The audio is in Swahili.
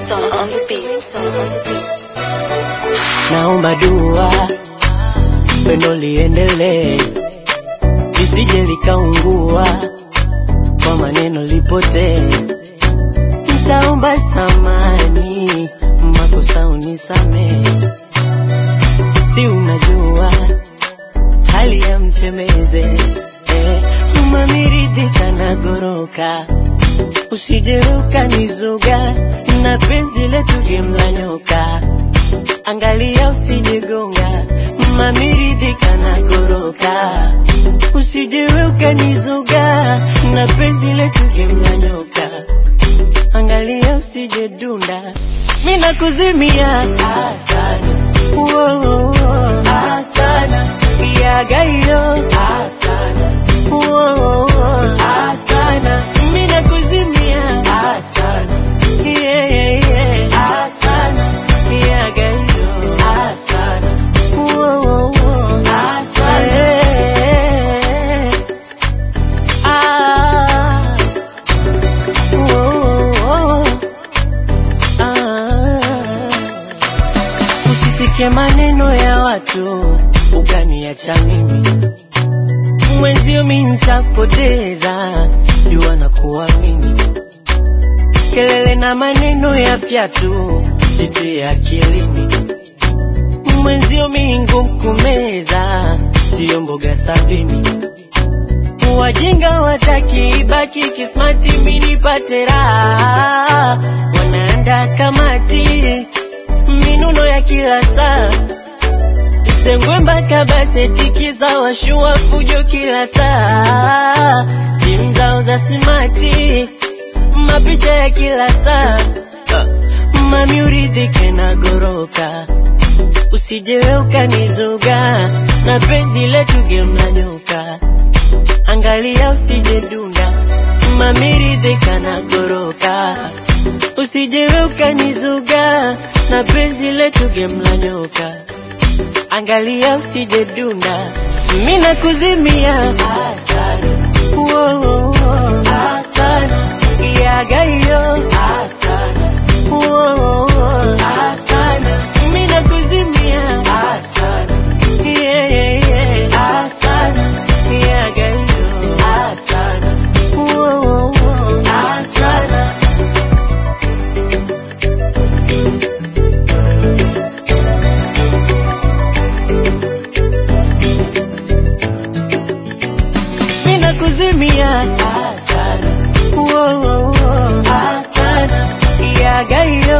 beat on, on this beat on, on the beat. naomba dua pendo liendelee lisije likaungua kwa maneno lipotee ntaomba samani makosa unisamee si unajua hali ya mtemeze eh, mamiridhika na goroka usijeruka nizuga na penzi letu gemla nyoka angalia usijegonga mamiridhika na goroka usijewe ukanizuga na penzi letu gemla nyoka angalia usijedunda mi nakuzimia asana Woah, asana yagayo asana Woah, asana mi nakuzimia asana yeah, yeah, yeah. asana yagayo asana Woah, asana yeah. ah. Woah, ah. Usisikie maneno ya watu ukaniacha mimi mwenzio, mi ntakupoteza jua na kuamini. Kelele na maneno ya fyatu sitie akilini, mwenzio mi ngumu kumeza, sio mboga sabini. Wajinga wataki ibaki kismati, mi nipate raha, wanaanda kamati minuno ya kila saa Sengwe mpaka baseti za washua fujo kila saa, simu zao za simati, mapicha ya kila saa. Mami uridhike na goroka, usijewe ukanizuga na penzi letu gemla nyoka, angalia usije dunda. Mami ridhika na goroka, usijewe ukanizuga na penzi letu gemla nyoka angalia usije dunda, mi nakuzimia asana, Woah, asana, yagayo asana, Woah, asana, mi nakuzimia asana, yeah, yeah, yeah. asana, yagayo asana, Woah, asana. mina kuzimia asana, Woah, asana, yagayo